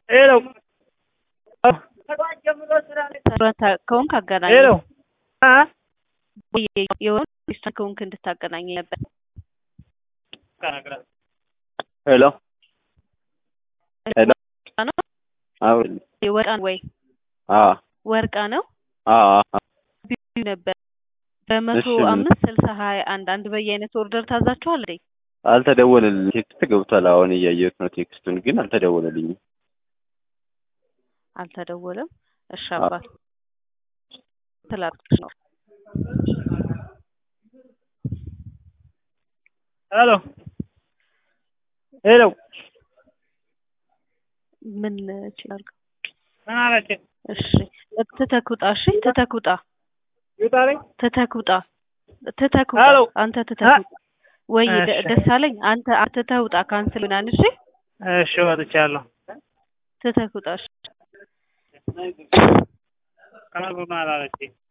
ሄሎ ከሆንክ አገናኝ ሄሎ አ የሆነ ሪስቶራንት ከሆንክ እንድታገናኝ ነበር። ሄሎ ሄሎ ነው አዎ ወርቃ ወይ አ ወርቃ ነው አ ቢዩ ነበር በመቶ እሺ፣ ምን? አምስት ስልሳ ሀያ አንድ አንድ በየአይነት ኦርደር ታዛችኋል እንዴ? አልተደወለልኝም። ቴክስት ገብቷል። አሁን እያየሁት ነው ቴክስቱን፣ ግን አልተደወለልኝም። አልተደወለም። እሺ አባት ትላልቅሽ ነው ሄሎ ሄሎ ምን ይችላል? ምን አለች? እሺ ትተኩጣ። እሺ ትተኩጣ ይውጣልኝ። ትተኩጣ ትተኩጣ ሄሎ አንተ ትተኩጣ ወይ ደ- እሺ። ደሳለኝ አንተ አትተውጣ ካንስል ምናምን እሺ እሺ ወጥቻለሁ። ትተኩጣ እሺ ቀናል አላለችኝ